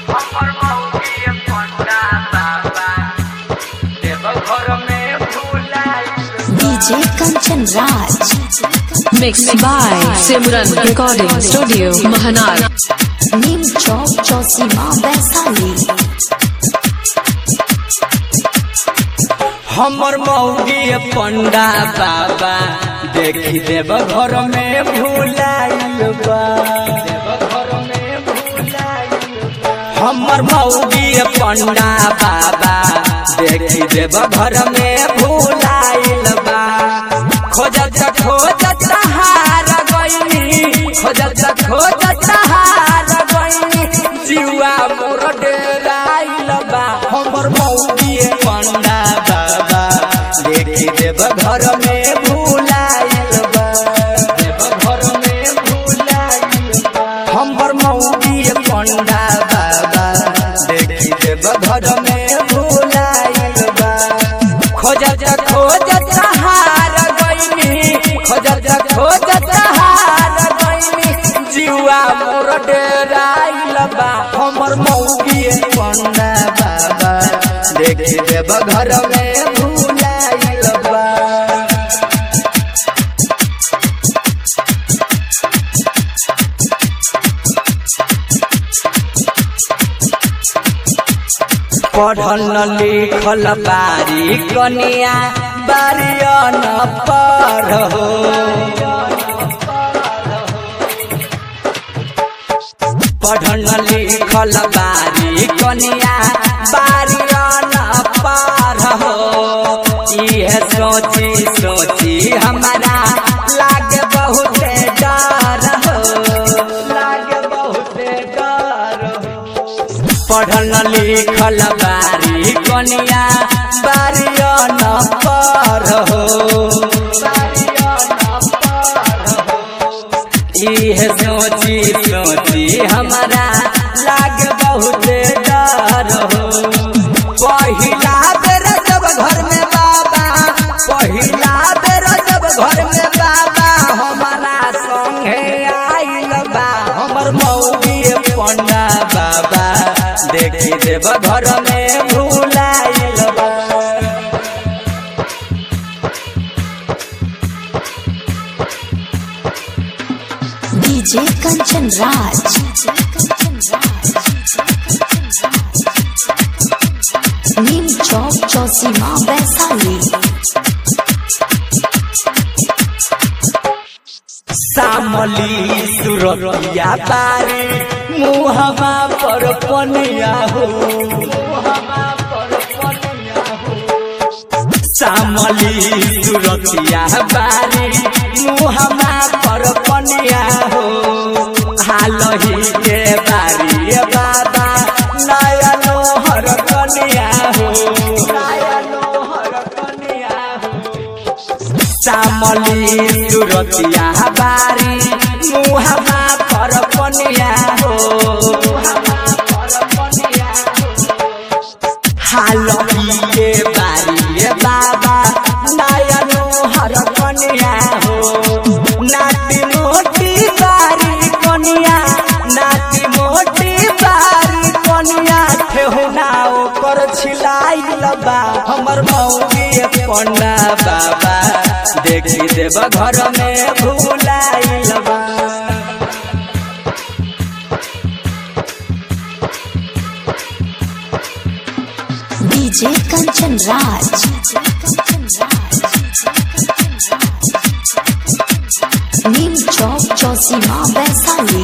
हमर मौगी पंडा बाबा देव घर में भूलाइल DJ Kanchan Raj. Mixed by Simran Recording Studio, Mahanar. Neem Chowk Chosima Vaisali. हमर मौगी पंडा बाबा देखी देव घर में भूलाइल बा देव घर में भूलाइल बा। हमर मौगी पंडा बाबा देखी देव घर में भूलाइल बा खोजत खोजत हार गईनी खोजत खोजत हार गईनी जीवा मोर डेराइल बा हमर मौगी पंडा बाबा देखी देव घर में भूलाइल बा देव घर में भूलाइल बा हमर मौगी पंडा बाबा देखी देव घर में भूलाइल बा खोजत खोजत हार गईनी खोजत खोजत हार गईनी जीवा मोर डेराइल बा हमर मौगी पंडा बाबा देखी देव घर में भूलाइल बा पढ़ल लिखल बारी कनिया बारियन पर हो पढ़ल लिखल बारी कनिया बारियन पर हो इहे सोची सोची हमारा लागे बहुत डर हो लागे बहुत डर हो पढ़ल लिखल बारी कनिया बारियन पर हो इहे सोची सोची हमारा लाग बहुत डर हो पहिला बेर जब घर में बाबा पहिला बेर जब घर में बाबा हमारा संगे आइल बा हमर मौगी पंडा बाबा देखी देव घर में भूलाइल बा DJ Kanchan Raj. Neem Chowk Chosima Vaisali. सामली सुरतिया बारी मुहमा पर पनिया हो सामली सुरतिया बारी मुहमा पर पनिया हो हालही के बारी बाबा नया लोहर कनिया हो नया लोहर कनिया हो चामली सुरतिया बारी मुहामा पर पनिया हो हालही बारी बाबा नयन हर कनिया हो नाती मोटी बारी कनिया नाती मोटी बारी कनिया ठेहुना ओकर छिलाइल बा हमर मौगी पंडा बाबा देखी देव घर में भूलाइल बा DJ Kanchan Raj. Neem Chowk Chosima Vaisali.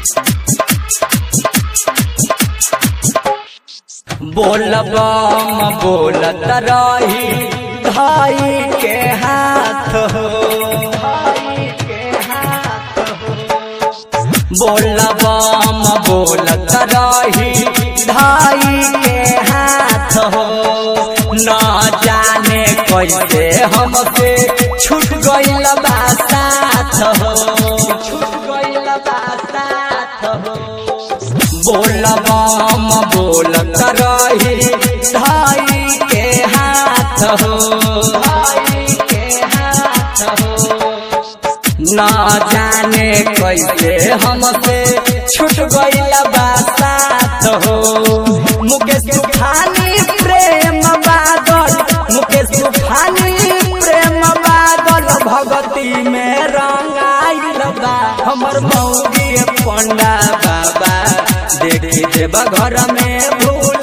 बोलबम बोलत रही भाई के हाथ हो बोलबम बोलत रही भाई के हाथ हो न जाने कैसे हमसे छूट गइल बा साथ हो छूट गइल बा साथ हो बोलबम बोलत रही धाई के हाथ हो न जाने कैसे हमसे छूट गइल बा साथ हो मुकेश तूफानी प्रेम बादल मुकेश तूफानी प्रेम बादल भगती में रंगाइल बा हमर मौगी पंडा बाबा देखी देव घर में भूल